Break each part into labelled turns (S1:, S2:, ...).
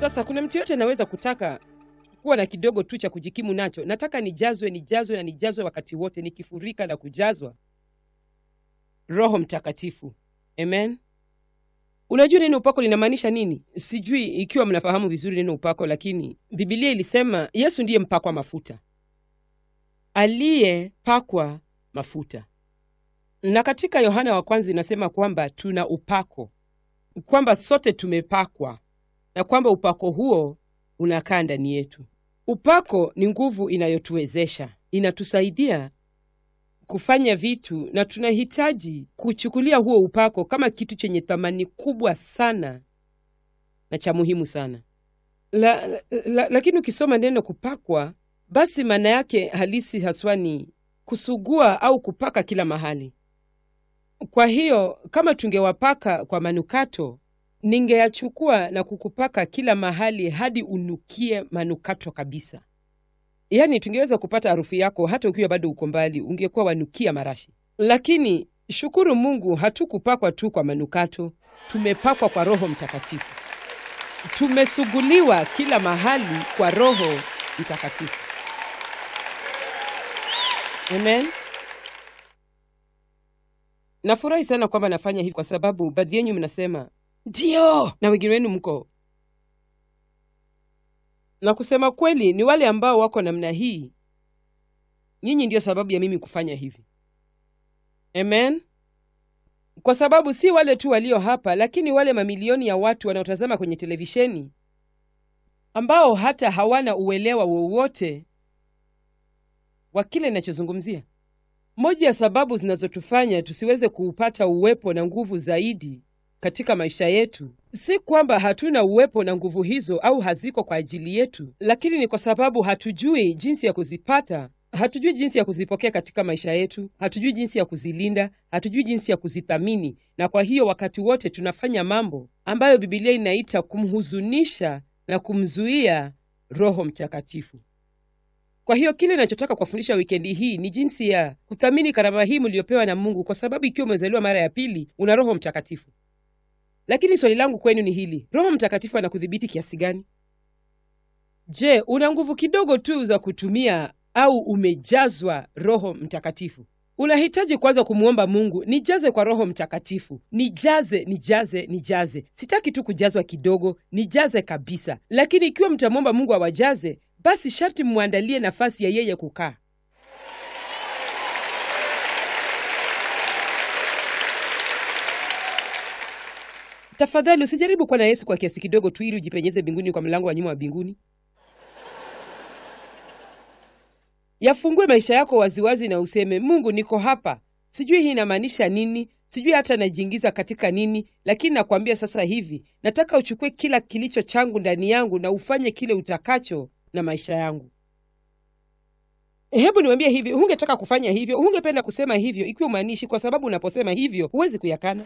S1: Sasa kuna mtu yote anaweza kutaka kuwa na kidogo tu cha kujikimu nacho. Nataka nijazwe, nijazwe na nijazwe wakati wote, nikifurika na kujazwa Roho Mtakatifu. Amen. Unajua neno upako linamaanisha nini? Sijui ikiwa mnafahamu vizuri neno upako, lakini Bibilia ilisema Yesu ndiye mpakwa mafuta, aliyepakwa mafuta. Na katika Yohana wa kwanza inasema kwamba tuna upako, kwamba sote tumepakwa na kwamba upako huo unakaa ndani yetu. Upako ni nguvu inayotuwezesha, inatusaidia kufanya vitu, na tunahitaji kuchukulia huo upako kama kitu chenye thamani kubwa sana na cha muhimu sana. La, la, la, lakini ukisoma neno kupakwa, basi maana yake halisi haswa ni kusugua au kupaka kila mahali. Kwa hiyo kama tungewapaka kwa manukato, ningeyachukua na kukupaka kila mahali hadi unukie manukato kabisa. Yaani tungeweza kupata harufu yako hata ukiwa bado uko mbali, ungekuwa wanukia marashi. Lakini shukuru Mungu, hatukupakwa tu kwa manukato, tumepakwa kwa Roho Mtakatifu. Tumesuguliwa kila mahali kwa Roho Mtakatifu. Amen. Nafurahi sana kwamba nafanya hivi kwa sababu baadhi yenyu mnasema ndio, na wengine wenu mko na kusema kweli, ni wale ambao wako namna hii, nyinyi ndiyo sababu ya mimi kufanya hivi. Amen. Kwa sababu si wale tu walio hapa, lakini wale mamilioni ya watu wanaotazama kwenye televisheni ambao hata hawana uelewa wowote wa kile ninachozungumzia. Moja ya sababu zinazotufanya tusiweze kuupata uwepo na nguvu zaidi katika maisha yetu si kwamba hatuna uwepo na nguvu hizo au haziko kwa ajili yetu, lakini ni kwa sababu hatujui jinsi ya kuzipata, hatujui jinsi ya kuzipokea katika maisha yetu, hatujui jinsi ya kuzilinda, hatujui jinsi ya kuzithamini, na kwa hiyo wakati wote tunafanya mambo ambayo Bibilia inaita kumhuzunisha na kumzuia Roho Mtakatifu. Kwa hiyo kile ninachotaka kuwafundisha wikendi hii ni jinsi ya kuthamini karama hii mliopewa na Mungu, kwa sababu ikiwa umezaliwa mara ya pili una Roho Mtakatifu. Lakini swali langu kwenu ni hili: Roho Mtakatifu anakudhibiti kiasi gani? Je, una nguvu kidogo tu za kutumia au umejazwa Roho Mtakatifu? Unahitaji kwanza kumwomba Mungu, nijaze kwa Roho Mtakatifu, nijaze, nijaze, nijaze. Sitaki tu kujazwa kidogo, nijaze kabisa. Lakini ikiwa mtamwomba Mungu awajaze, basi sharti mmwandalie nafasi ya yeye kukaa. Tafadhali usijaribu kuwa na Yesu kwa kiasi kidogo tu ili ujipenyeze mbinguni kwa mlango wa nyuma wa mbinguni. Yafungue maisha yako waziwazi na useme, Mungu, niko hapa. Sijui hii inamaanisha nini, sijui hata najiingiza katika nini, lakini nakwambia sasa hivi, nataka uchukue kila kilicho changu ndani yangu na ufanye kile utakacho na maisha yangu. Hebu niwambie hivi, hungetaka kufanya hivyo, hungependa kusema hivyo ikiwa umaanishi, kwa sababu unaposema hivyo huwezi kuyakana.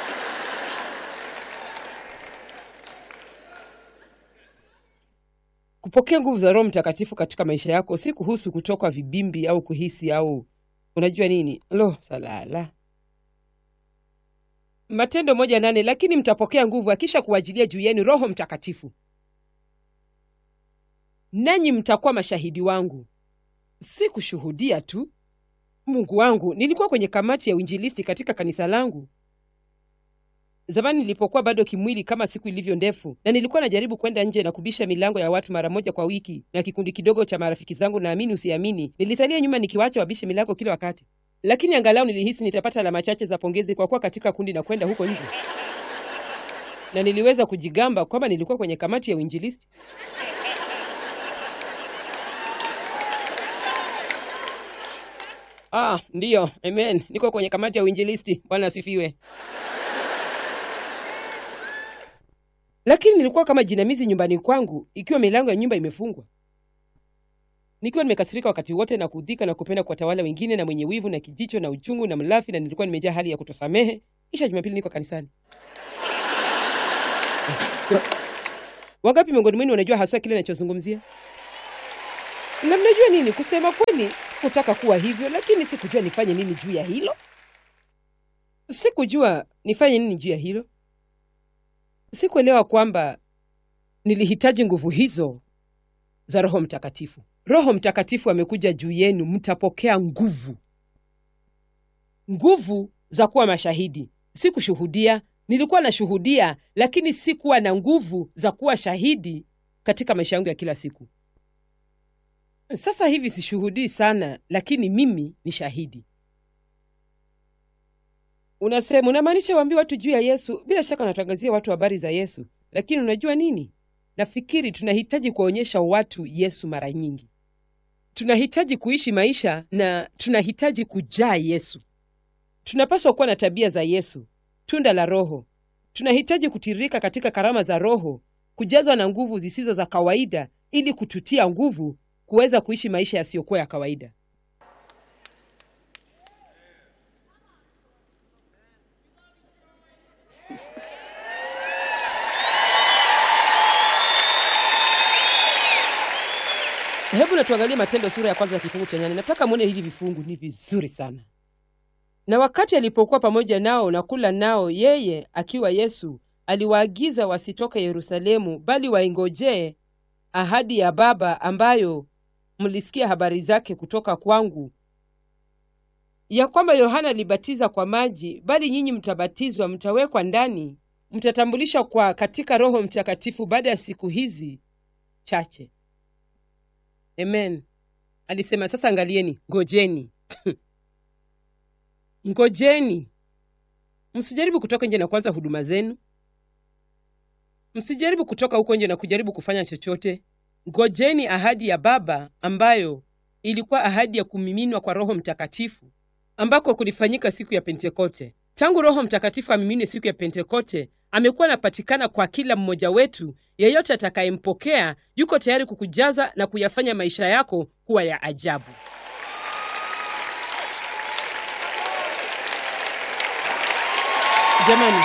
S1: Kupokea nguvu za Roho Mtakatifu katika maisha yako si kuhusu kutoka vibimbi au kuhisi au unajua nini. Lo, salala. Matendo moja nane, lakini mtapokea nguvu akisha kuwajilia juu yenu Roho Mtakatifu, nanyi mtakuwa mashahidi wangu. Si kushuhudia tu. Mungu wangu, nilikuwa kwenye kamati ya uinjilisti katika kanisa langu zamani nilipokuwa bado kimwili kama siku ilivyo ndefu, na nilikuwa najaribu kwenda nje na kubisha milango ya watu mara moja kwa wiki na kikundi kidogo cha marafiki zangu. Naamini usiamini, nilisalia nyuma nikiwacha wabishe milango kila wakati, lakini angalau nilihisi nitapata alama chache za pongezi kwa kuwa katika kundi na kwenda huko nje, na niliweza kujigamba kwamba nilikuwa kwenye kamati ya uinjilisti. Ah, ndiyo, amen, niko kwenye kamati ya uinjilisti. Bwana asifiwe. lakini nilikuwa kama jinamizi nyumbani kwangu, ikiwa milango ya nyumba imefungwa, nikiwa nimekasirika wakati wote na kudhika na kupenda kuwatawala wengine na mwenye wivu na kijicho na uchungu na mlafi, na nilikuwa nimejaa hali ya kutosamehe. Kisha Jumapili niko kanisani. Wangapi miongoni mwenu wanajua haswa kile ninachozungumzia? Na mnajua nini, kusema kweli, sikutaka kuwa hivyo, lakini sikujua nifanye nini juu ya hilo. Sikujua nifanye nini juu ya hilo. Sikuelewa kwamba nilihitaji nguvu hizo za Roho Mtakatifu. Roho Mtakatifu amekuja juu yenu, mtapokea nguvu, nguvu za kuwa mashahidi. Si kushuhudia, nilikuwa nashuhudia, lakini sikuwa na nguvu za kuwa shahidi katika maisha yangu ya kila siku. Sasa hivi sishuhudii sana, lakini mimi ni shahidi. Unasema, unamaanisha waambie watu juu ya Yesu? Bila shaka unatangazia watu habari za Yesu, lakini unajua nini? Nafikiri tunahitaji kuwaonyesha watu Yesu mara nyingi. Tunahitaji kuishi maisha na tunahitaji kujaa Yesu. Tunapaswa kuwa na tabia za Yesu, tunda la Roho. Tunahitaji kutiririka katika karama za Roho, kujazwa na nguvu zisizo za kawaida, ili kututia nguvu kuweza kuishi maisha yasiyokuwa ya kawaida. Hebu na tuangalie Matendo sura ya kwanza ya kifungu cha nane. Nataka mwone hivi vifungu ni vizuri sana. Na wakati alipokuwa pamoja nao na kula nao, yeye akiwa Yesu aliwaagiza wasitoke Yerusalemu, bali waingojee ahadi ya Baba ambayo mlisikia habari zake kutoka kwangu, ya kwamba Yohana alibatiza kwa maji, bali nyinyi mtabatizwa, mtawekwa ndani, mtatambulishwa kwa katika Roho Mtakatifu baada ya siku hizi chache. Amen. Alisema sasa, angalieni, ngojeni ngojeni, msijaribu kutoka nje na kuanza huduma zenu. Msijaribu kutoka huko nje na kujaribu kufanya chochote. Ngojeni ahadi ya Baba ambayo ilikuwa ahadi ya kumiminwa kwa Roho Mtakatifu ambako kulifanyika siku ya Pentekote. Tangu Roho Mtakatifu amimine siku ya Pentekote, amekuwa anapatikana kwa kila mmoja wetu. Yeyote atakayempokea yuko tayari kukujaza na kuyafanya maisha yako kuwa ya ajabu. Jamani,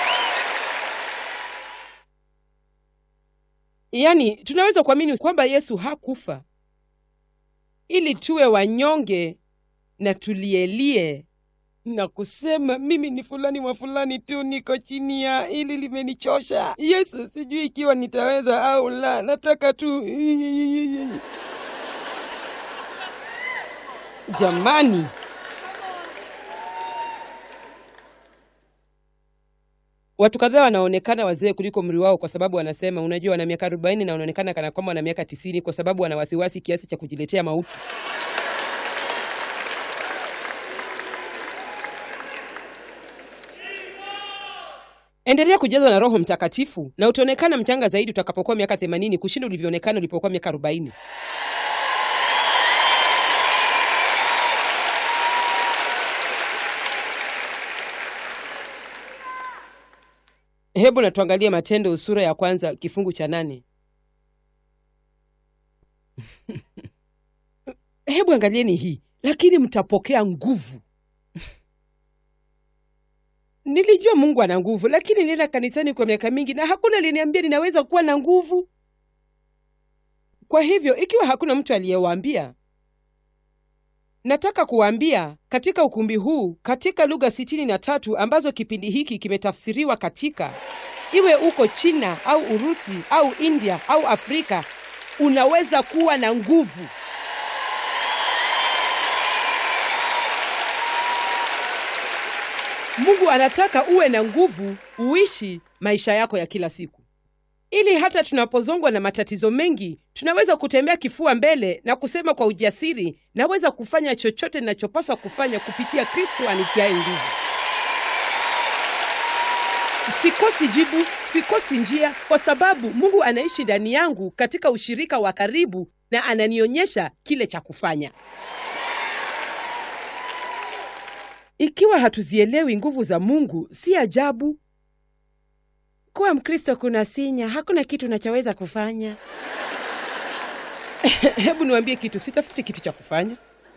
S1: yaani tunaweza kuamini kwamba Yesu hakufa ili tuwe wanyonge na tulielie na kusema mimi ni fulani wa fulani tu, niko chini ya hili limenichosha. Yesu, sijui ikiwa nitaweza au la, nataka tu. Jamani, watu kadhaa wanaonekana wazee kuliko umri wao, kwa sababu wanasema, unajua, wana miaka arobaini na wanaonekana kana kwamba wana miaka tisini kwa sababu wana wasiwasi kiasi cha kujiletea mauti. Endelea kujazwa na Roho Mtakatifu na utaonekana mchanga zaidi utakapokuwa miaka themanini kushinda ulivyoonekana ulipokuwa miaka arobaini. Hebu na tuangalie Matendo sura ya kwanza kifungu cha nane. Hebu angalieni hii, lakini mtapokea nguvu Nilijua Mungu ana nguvu, lakini nilienda kanisani kwa miaka mingi na hakuna aliniambia ninaweza kuwa na nguvu. Kwa hivyo, ikiwa hakuna mtu aliyewaambia, nataka kuwaambia katika ukumbi huu, katika lugha sitini na tatu ambazo kipindi hiki kimetafsiriwa katika, iwe uko China au Urusi au India au Afrika, unaweza kuwa na nguvu. Mungu anataka uwe na nguvu, uishi maisha yako ya kila siku, ili hata tunapozongwa na matatizo mengi, tunaweza kutembea kifua mbele na kusema kwa ujasiri, naweza kufanya chochote ninachopaswa kufanya kupitia Kristo anitiaye nguvu. Sikosi jibu, sikosi njia, kwa sababu Mungu anaishi ndani yangu katika ushirika wa karibu na ananionyesha kile cha kufanya. Ikiwa hatuzielewi nguvu za Mungu, si ajabu kuwa Mkristo kuna sinya, hakuna kitu unachoweza kufanya. Hebu niwaambie kitu, sitafuti kitu cha kufanya.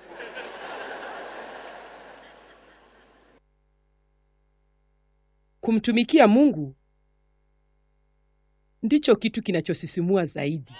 S1: Kumtumikia Mungu ndicho kitu kinachosisimua zaidi.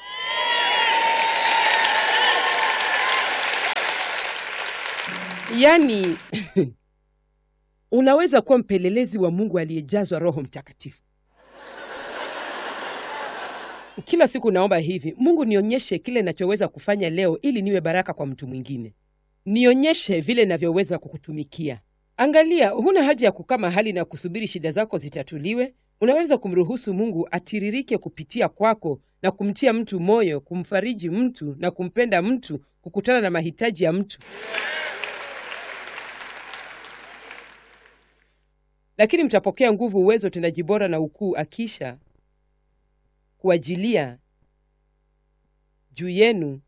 S1: Yaani unaweza kuwa mpelelezi wa Mungu aliyejazwa Roho Mtakatifu. Kila siku naomba hivi, Mungu nionyeshe kile nachoweza kufanya leo ili niwe baraka kwa mtu mwingine. Nionyeshe vile navyoweza kukutumikia. Angalia, huna haja ya kukaa mahali na kusubiri shida zako zitatuliwe. Unaweza kumruhusu Mungu atiririke kupitia kwako na kumtia mtu moyo, kumfariji mtu na kumpenda mtu, kukutana na mahitaji ya mtu. Lakini mtapokea nguvu, uwezo, utendaji bora na ukuu akisha kuajilia juu yenu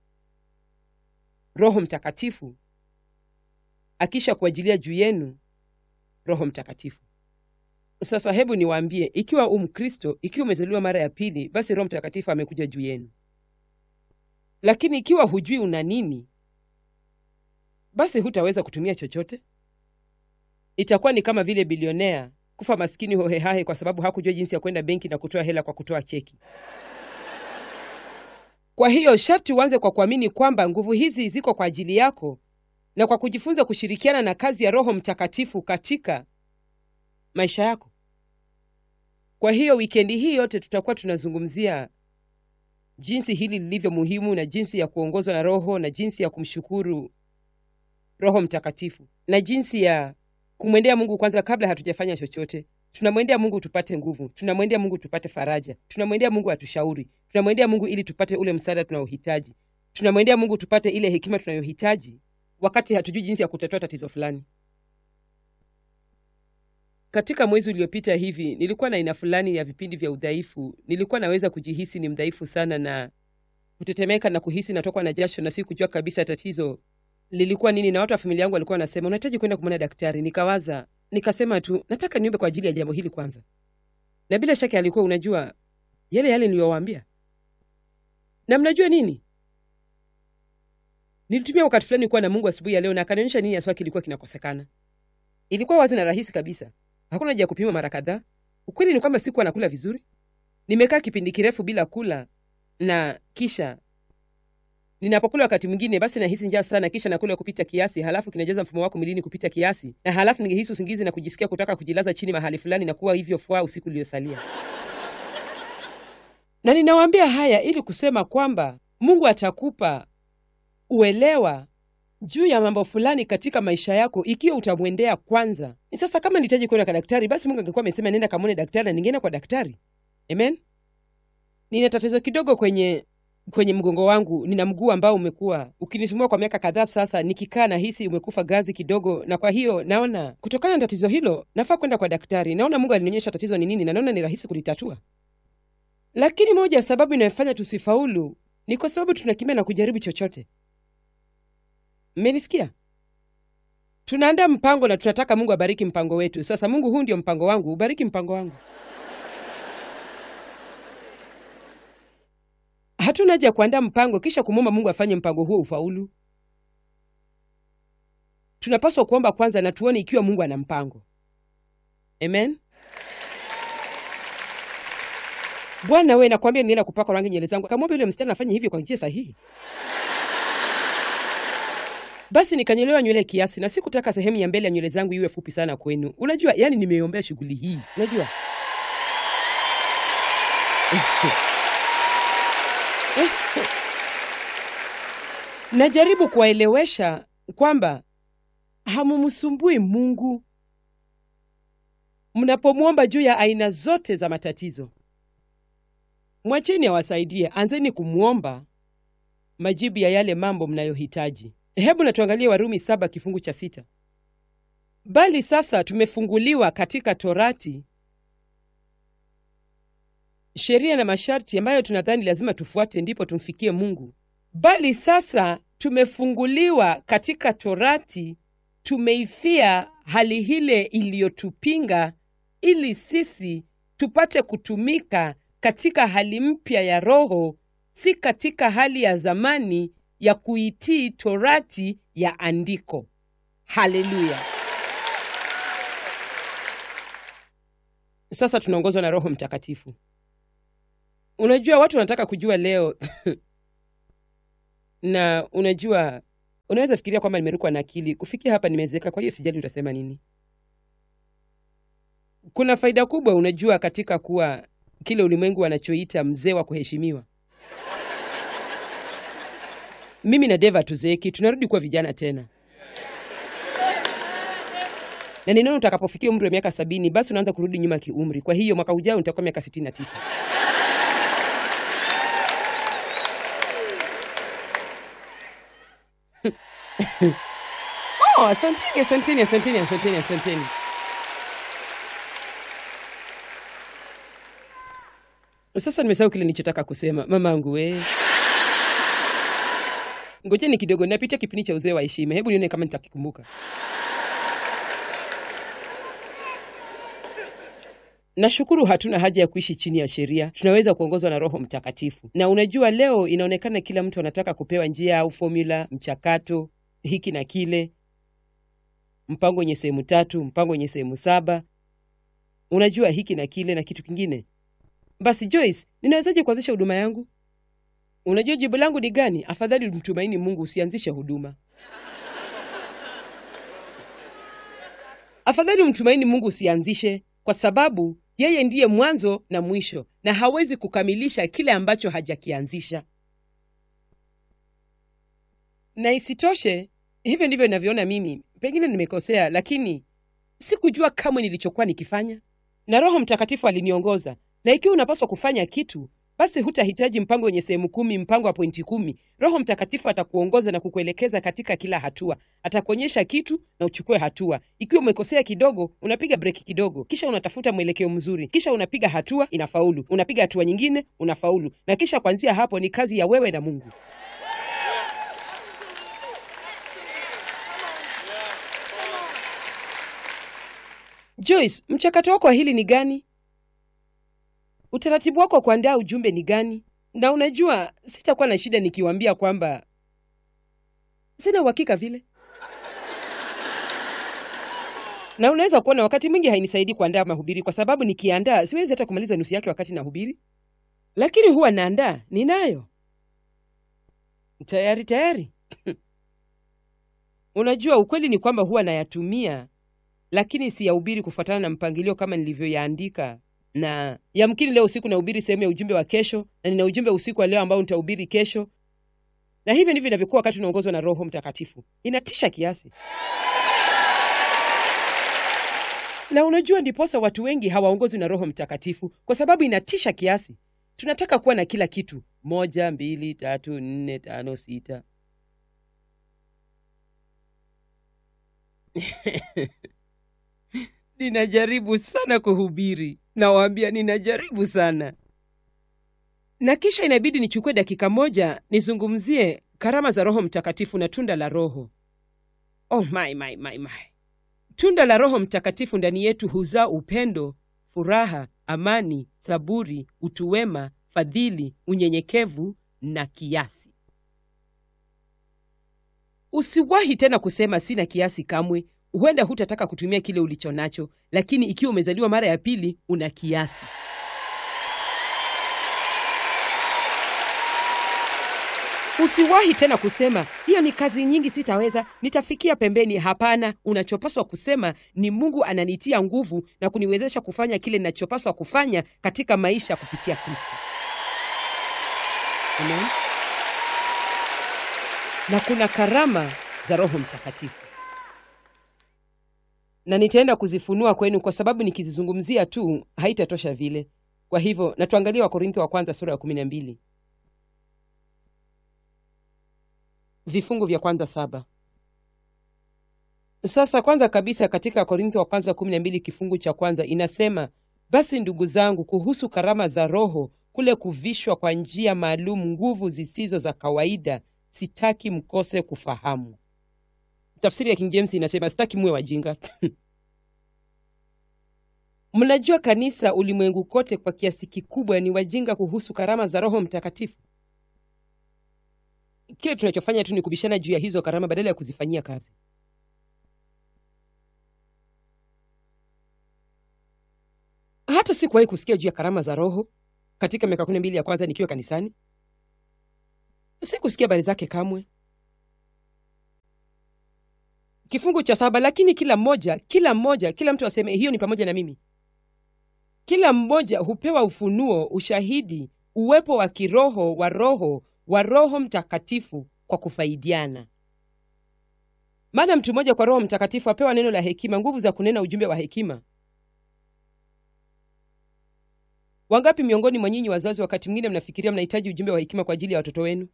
S1: Roho Mtakatifu, akisha kuajilia juu yenu Roho Mtakatifu. Sasa hebu niwaambie, ikiwa u Mkristo, ikiwa umezaliwa mara ya pili, basi Roho Mtakatifu amekuja juu yenu. Lakini ikiwa hujui una nini, basi hutaweza kutumia chochote. Itakuwa ni kama vile bilionea kufa maskini hohehahe kwa sababu hakujua jinsi ya kwenda benki na kutoa hela kwa kutoa cheki. Kwa hiyo sharti uanze kwa kuamini kwamba nguvu hizi ziko kwa ajili yako na kwa kujifunza kushirikiana na kazi ya Roho Mtakatifu katika maisha yako. Kwa hiyo wikendi hii yote tutakuwa tunazungumzia jinsi hili lilivyo muhimu na jinsi ya kuongozwa na Roho na jinsi ya kumshukuru Roho Mtakatifu na jinsi ya kumwendea Mungu kwanza kabla hatujafanya chochote. Tunamwendea Mungu tupate nguvu, tunamwendea Mungu tupate faraja, tunamwendea Mungu atushauri, tunamwendea Mungu ili tupate ule msaada tunaohitaji, tunamwendea Mungu tupate ile hekima tunayohitaji wakati hatujui jinsi ya kutatua tatizo fulani. Katika mwezi uliopita hivi nilikuwa na aina fulani ya vipindi vya udhaifu. Nilikuwa naweza kujihisi ni mdhaifu sana na kutetemeka na kuhisi natokwa na jasho na si kujua kabisa tatizo lilikuwa nini, na watu wa familia yangu walikuwa wanasema unahitaji kwenda kumwona daktari. Nikawaza, nikasema tu nataka niombe kwa ajili ya jambo hili kwanza, na bila shaka alikuwa unajua yale yale niliyowaambia. Na mnajua nini, nilitumia wakati fulani kuwa na Mungu asubuhi ya leo, na akanionyesha nini haswa kilikuwa kinakosekana. Ilikuwa wazi na rahisi kabisa, hakuna haja ya kupima mara kadhaa. Ukweli ni kwamba sikuwa nakula vizuri. Nimekaa kipindi kirefu bila kula, na kisha ninapokula wakati mwingine basi nahisi njaa sana, kisha nakula kupita kiasi, halafu kinajaza mfumo wako mwilini kupita kiasi, na halafu ningehisi usingizi na kujisikia kutaka kujilaza chini mahali fulani na kuwa hivyo fua usiku uliosalia. Na ninawaambia haya ili kusema kwamba Mungu atakupa uelewa juu ya mambo fulani katika maisha yako ikiwa utamwendea kwanza. Ni sasa, kama nihitaji kwenda kwa daktari, basi Mungu angekuwa amesema nenda kamwone daktari na ningeenda kwa daktari. Amen. Nina tatizo kidogo kwenye kwenye mgongo wangu. Nina mguu ambao umekuwa ukinisumbua kwa miaka kadhaa sasa. Nikikaa na hisi umekufa gazi kidogo, na kwa hiyo naona kutokana na tatizo hilo nafaa kwenda kwa daktari. Naona Mungu alinionyesha tatizo ni nini, na naona ni rahisi kulitatua. Lakini moja ya sababu inayofanya tusifaulu ni kwa sababu tunakimbia na kujaribu chochote. Mmenisikia? Tunaandaa mpango na tunataka Mungu abariki mpango wetu. Sasa Mungu, huu ndio mpango wangu, ubariki mpango wangu. Hatuna haja ya kuandaa mpango kisha kumwomba Mungu afanye mpango huo ufaulu. Tunapaswa kuomba kwanza na tuone ikiwa Mungu ana mpango. Amen. Bwana we, nakwambia nienda kupaka rangi nywele zangu, akamwomba yule msichana afanye hivyo kwa njia sahihi. Basi nikanyolewa nywele kiasi, na sikutaka sehemu ya mbele ya nywele zangu iwe fupi sana kwenu. Unajua, yani nimeombea shughuli hii, unajua najaribu kuwaelewesha kwamba hamumsumbui Mungu mnapomwomba juu ya aina zote za matatizo. Mwacheni awasaidie, anzeni kumwomba majibu ya yale mambo mnayohitaji. Hebu na tuangalie Warumi saba kifungu cha sita. Bali sasa tumefunguliwa katika Torati sheria na masharti ambayo tunadhani lazima tufuate ndipo tumfikie Mungu. Bali sasa tumefunguliwa katika Torati, tumeifia hali ile iliyotupinga, ili sisi tupate kutumika katika hali mpya ya Roho, si katika hali ya zamani ya kuitii Torati ya andiko. Haleluya! Sasa tunaongozwa na Roho Mtakatifu. Unajua, watu wanataka kujua leo na unajua, unaweza fikiria kwamba nimerukwa na akili kufikia hapa, nimezeeka, kwa hiyo sijali utasema nini. Kuna faida kubwa, unajua, katika kuwa kile ulimwengu wanachoita mzee wa kuheshimiwa. Mimi na Deva tuzeeki, tunarudi kuwa vijana tena, na ninaona utakapofikia umri wa miaka sabini basi unaanza kurudi nyuma kiumri. Kwa hiyo mwaka ujao nitakuwa miaka sitini na tisa. Oh, asanteni, asanteni, asanteni, asanteni, asanteni. Sasa nimesahau kile nilichotaka kusema. Mamangu we, ngojeni kidogo, napitia kipindi cha uzee wa heshima. Hebu nione kama nitakikumbuka. Nashukuru hatuna haja ya kuishi chini ya sheria, tunaweza kuongozwa na Roho Mtakatifu. Na unajua, leo inaonekana kila mtu anataka kupewa njia au fomula, mchakato, hiki na kile, mpango wenye sehemu tatu, mpango wenye sehemu saba, unajua hiki na kile na kitu kingine. Basi Joyce, ninawezaje kuanzisha huduma yangu? Unajua jibu langu ni gani? Afadhali mtumaini Mungu, usianzishe huduma. Afadhali mtumaini Mungu, usianzishe, kwa sababu yeye ndiye mwanzo na mwisho, na hawezi kukamilisha kile ambacho hajakianzisha. Na isitoshe, hivyo ndivyo ninavyoona mimi. Pengine nimekosea, lakini sikujua kamwe nilichokuwa nikifanya, na Roho Mtakatifu aliniongoza. Na ikiwa unapaswa kufanya kitu, basi hutahitaji mpango wenye sehemu kumi, mpango wa pointi kumi. Roho Mtakatifu atakuongoza na kukuelekeza katika kila hatua. Atakuonyesha kitu na uchukue hatua. Ikiwa umekosea kidogo, unapiga breki kidogo, kisha unatafuta mwelekeo mzuri, kisha unapiga hatua, inafaulu. Unapiga hatua nyingine, unafaulu, na kisha kuanzia hapo ni kazi ya wewe na Mungu. Joyce, mchakato wako wa hili ni gani? Utaratibu wako wa kuandaa ujumbe ni gani? Na unajua, sitakuwa na shida nikiwaambia kwamba sina uhakika vile, na unaweza kuona wakati mwingi hainisaidii kuandaa mahubiri, kwa sababu nikiandaa siwezi hata kumaliza nusu yake wakati nahubiri, lakini huwa naandaa, ninayo tayari tayari. Unajua, ukweli ni kwamba huwa nayatumia, lakini siyahubiri kufuatana na mpangilio kama nilivyoyaandika na yamkini leo usiku nahubiri sehemu ya ujumbe wa kesho, na nina ujumbe usiku wa leo ambao nitahubiri kesho, na hivyo ndivyo inavyokuwa wakati unaongozwa na Roho Mtakatifu. Inatisha kiasi, na unajua, ndiposa watu wengi hawaongozwi na Roho Mtakatifu kwa sababu inatisha kiasi. Tunataka kuwa na kila kitu, moja, mbili, tatu, nne, tano, sita ninajaribu sana kuhubiri, nawaambia ninajaribu sana, na kisha inabidi nichukue dakika moja nizungumzie karama za Roho Mtakatifu na tunda la Roho. Oh my, my, my, my. Tunda la Roho Mtakatifu ndani yetu huzaa upendo, furaha, amani, saburi, utu wema, fadhili, unyenyekevu na kiasi. Usiwahi tena kusema sina kiasi kamwe. Huenda hutataka kutumia kile ulicho nacho, lakini ikiwa umezaliwa mara ya pili, una kiasi. Usiwahi tena kusema hiyo ni kazi nyingi, sitaweza, nitafikia pembeni. Hapana, unachopaswa kusema ni Mungu ananitia nguvu na kuniwezesha kufanya kile ninachopaswa kufanya katika maisha kupitia Kristo. Amen. Na kuna karama za Roho Mtakatifu na nitaenda kuzifunua kwenu kwa sababu nikizizungumzia tu haitatosha vile. Kwa hivyo na tuangalie Wakorintho wa kwanza sura ya kumi na mbili vifungu vya kwanza saba. Sasa kwanza kabisa katika Korintho wa kwanza kumi na mbili kifungu cha kwanza inasema, basi ndugu zangu, kuhusu karama za Roho, kule kuvishwa kwa njia maalum nguvu zisizo za kawaida, sitaki mkose kufahamu. Tafsiri ya King James inasema sitaki muwe wajinga. Mnajua kanisa ulimwengu kote kwa kiasi kikubwa ni wajinga kuhusu karama za Roho Mtakatifu. Kile tunachofanya tu ni kubishana juu ya hizo karama badala ya kuzifanyia kazi. Hata sikuwahi kusikia juu ya karama za Roho katika miaka kumi na mbili ya kwanza nikiwa kanisani. Sikusikia habari zake kamwe. Kifungu cha saba, lakini kila mmoja, kila mmoja, kila mtu aseme hiyo ni pamoja na mimi. kila mmoja hupewa ufunuo ushahidi uwepo wa kiroho wa roho wa roho mtakatifu kwa kufaidiana maana mtu mmoja kwa roho mtakatifu apewa neno la hekima nguvu za kunena ujumbe wa hekima wangapi miongoni mwa nyinyi wazazi wakati mwingine mnafikiria mnahitaji ujumbe wa hekima kwa ajili ya watoto wenu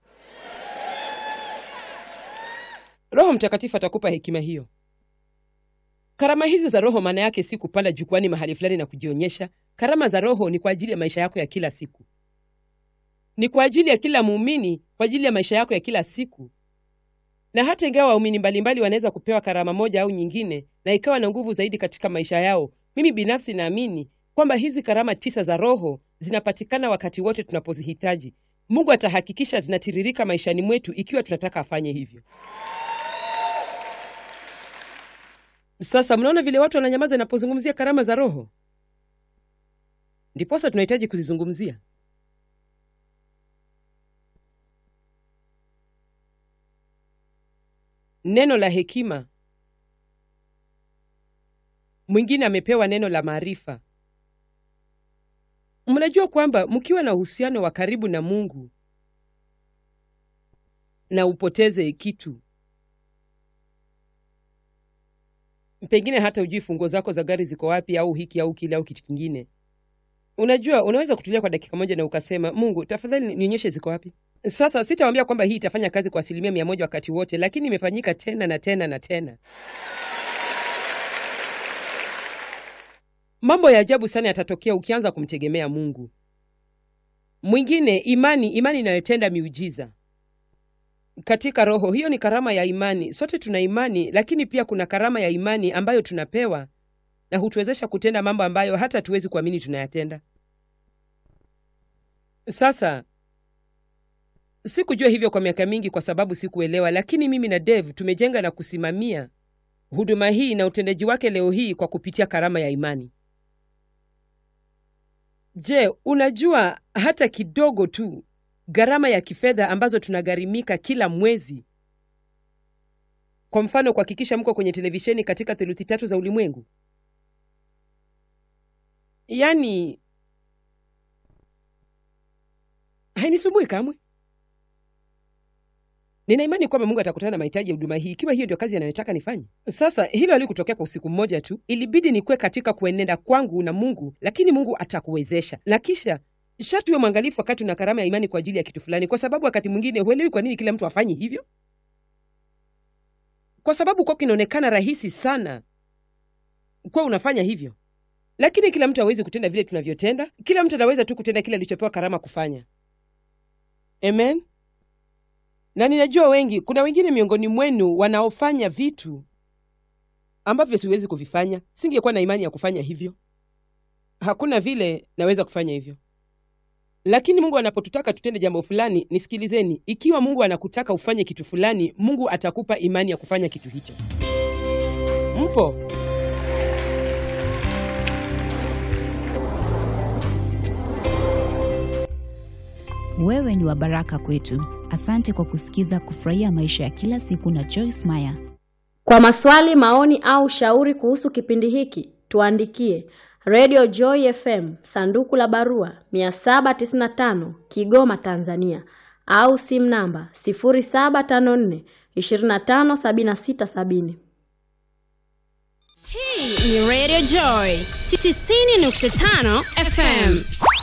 S1: roho mtakatifu atakupa hekima hiyo karama hizi za roho maana yake si kupanda jukwani mahali fulani na kujionyesha karama za roho ni kwa ajili ya maisha yako ya kila siku ni kwa ajili ya kila muumini kwa ajili ya maisha yako ya kila siku na hata ingawa waumini mbalimbali wanaweza kupewa karama moja au nyingine na ikawa na nguvu zaidi katika maisha yao mimi binafsi naamini kwamba hizi karama tisa za roho zinapatikana wakati wote tunapozihitaji mungu atahakikisha zinatiririka maishani mwetu ikiwa tunataka afanye hivyo sasa mnaona vile watu wananyamaza inapozungumzia karama za roho ndiposa tunahitaji kuzizungumzia neno la hekima mwingine amepewa neno la maarifa mnajua kwamba mkiwa na uhusiano wa karibu na mungu na upoteze kitu pengine hata ujui funguo zako za gari ziko wapi au hiki au kile au kitu kingine unajua unaweza kutulia kwa dakika moja na ukasema mungu tafadhali nionyeshe ziko wapi sasa sitawambia kwamba hii itafanya kazi kwa asilimia mia moja wakati wote lakini imefanyika tena na tena na tena mambo ya ajabu sana yatatokea ukianza kumtegemea mungu mwingine imani imani inayotenda miujiza katika roho hiyo ni karama ya imani sote tuna imani lakini pia kuna karama ya imani ambayo tunapewa na hutuwezesha kutenda mambo ambayo hata hatuwezi kuamini tunayatenda sasa sikujua hivyo kwa miaka mingi kwa sababu sikuelewa lakini mimi na dave tumejenga na kusimamia huduma hii na utendaji wake leo hii kwa kupitia karama ya imani je unajua hata kidogo tu gharama ya kifedha ambazo tunagharimika kila mwezi kwa mfano kuhakikisha mko kwenye televisheni katika theluthi tatu za ulimwengu yaani hainisumbui kamwe nina imani kwamba mungu atakutana na mahitaji ya huduma hii ikiwa hiyo ndio kazi anayotaka nifanye sasa hilo halikutokea kwa usiku mmoja tu ilibidi nikuwe katika kuenenda kwangu na mungu lakini mungu atakuwezesha na kisha shatuwe mwangalifu wakati una karama ya imani kwa ajili ya kitu fulani kwa sababu wakati mwingine huelewi kwa nini kila mtu afanyi hivyo kwa sababu kwako inaonekana rahisi sana kuwa unafanya hivyo lakini kila mtu hawezi kutenda vile tunavyotenda kila mtu anaweza tu kutenda kile alichopewa karama kufanya amen na ninajua wengi kuna wengine miongoni mwenu wanaofanya vitu ambavyo siwezi kuvifanya singekuwa na imani ya kufanya hivyo hakuna vile naweza kufanya hivyo lakini mungu anapotutaka tutende jambo fulani nisikilizeni ikiwa mungu anakutaka ufanye kitu fulani mungu atakupa imani ya kufanya kitu hicho mpo
S2: Wewe ni wa baraka kwetu. Asante kwa kusikiza Kufurahia Maisha ya Kila Siku na Joyce Meyer.
S3: Kwa maswali, maoni au shauri kuhusu kipindi hiki, tuandikie Radio Joy FM, sanduku la barua 795 Kigoma, Tanzania, au simu namba 0754 257670.
S4: Hii ni Radio Joy 90.5 FM